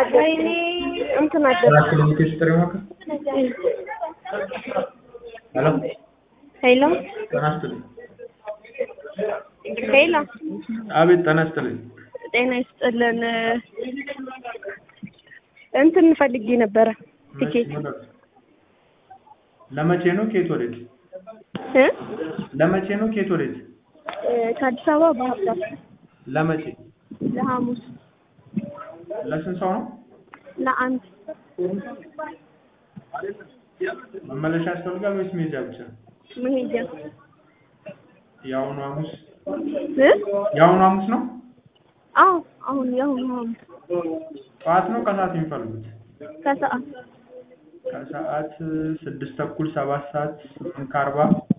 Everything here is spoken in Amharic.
ወይኔ እንትን አደረ አራት ኪሎ ሜትር ስጥር ይሞክር። ሄሎ ሄሎ ጤና ይስጥልኝ። ሄሎ አቤት ጤና ይስጥልኝ። ጤና ይስጥልን እንትን ፈልጌ ነበረ ቲኬት እሺ፣ ምን- ለመቼ ነው ከየት ወዴት? እ ለመቼ ነው ከየት ወዴት? እ ከአዲስ አበባ ባህር ዳር ለመቼ? ለሐሙስ ለስንት ሰው ነው? ለአንድ መመለሻ ያስፈልጋል ወይስ መሄጃ ብቻ? መሄጃ የአሁኑ ሐሙስ እ የአሁኑ ሐሙስ ነው? አዎ አሁን የአሁኑ ሐሙስ ጠዋት ነው ከሰዓት የሚፈልጉት? ከሰዓት ከሰዓት ስድስት ተኩል ሰባት ሰዓት ስምንት ከአርባ